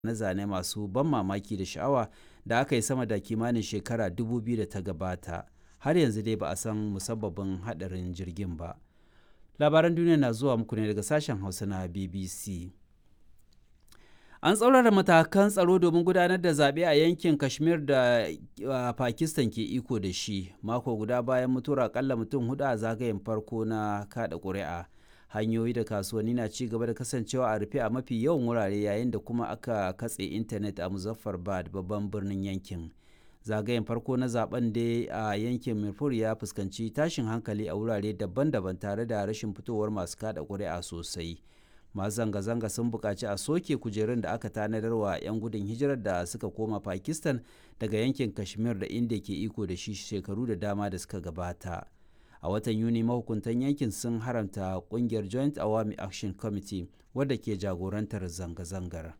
na zane masu ban mamaki da sha'awa da aka yi sama da kimanin shekara 2000 da ta gabata har yanzu dai ba a san musabbabin hadarin jirgin ba labaran duniya na zuwa muku ne daga sashen hausa na bbc an tsaurara matakan tsaro domin gudanar da zaɓe a yankin kashmir da pakistan ke iko da shi mako guda bayan mutuwar akalla mutum hudu a zagayen farko na kada ƙuri'a hanyoyi da kasuwanni na ci gaba da kasancewa a rufe a mafi yawan wurare yayin da kuma aka katse intanet a muzaffarbad babban birnin yankin zagayen farko na zaben da a yankin mirfur ya fuskanci tashin hankali a wurare daban-daban tare da rashin fitowar masu kada ƙuri'a sosai masu zanga-zanga sun buƙaci a soke kujerun da aka tanadar wa 'yan gudun hijirar da suka koma pakistan daga yankin kashmir da inda ke iko da shi shekaru da dama da suka gabata a watan yuni mahukuntan yankin sun haramta kungiyar joint awami action committee wadda ke jagorantar zanga-zangar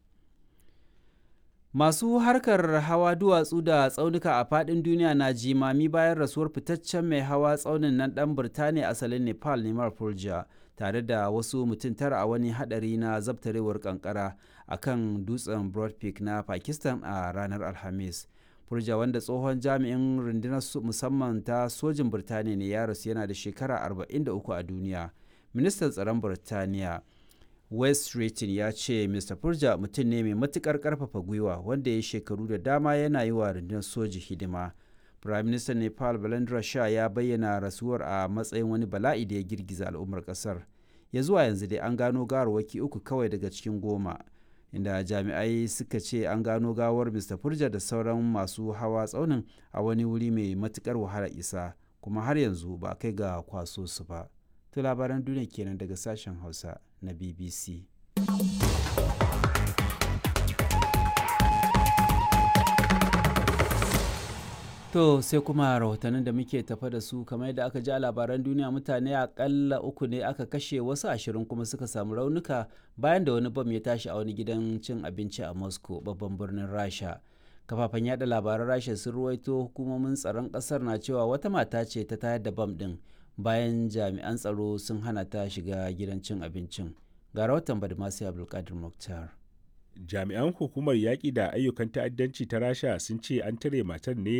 masu harkar hawa duwatsu da tsaunuka a fadin duniya na jimami bayan rasuwar fitaccen mai hawa tsaunin nan dan birtaniya asalin nepal neman fulja tare da wasu mutum tara a wani hadari na zabtarewar kankara a kan dutsen broad peak na pakistan a ranar alhamis furja wanda tsohon jami'in rundunar musamman ta sojin birtaniya ne ya rasu yana da shekara 43 a duniya ministan tsaron birtaniya west Streetin ya ce mr furja mutum ne mai matukar karfafa gwiwa wanda ya shekaru da dama yana yi wa rundunar soji hidima prime minister nepal balendra shah ya bayyana rasuwar a matsayin wani bala'i da ya girgiza al'ummar kasar ya zuwa yanzu dai an gano gawarwaki uku kawai daga cikin goma inda jami'ai suka ce an gano gawar mr furja da sauran masu hawa tsaunin a wani wuri mai matukar wahala isa kuma har yanzu ba kai ga kwaso su ba to labaran duniya kenan daga sashen hausa na bbc To sai kuma rahotannin da muke tafa da su kamar yadda aka ji a labaran duniya mutane akalla uku ne aka kashe wasu ashirin kuma suka samu raunuka bayan da wani bam ya tashi a wani gidan cin abinci a Moscow babban birnin Rasha. Kafafen yada labaran Rasha sun ruwaito hukumomin tsaron kasar na cewa wata mata ce ta tayar da bam din bayan jami'an tsaro sun hana ta shiga gidan cin abincin. Ga rahoton Badmasi Abdulkadir Mukhtar. jami'an hukumar yaƙi da ayyukan ta'addanci ta rasha sun ce an tare matar ne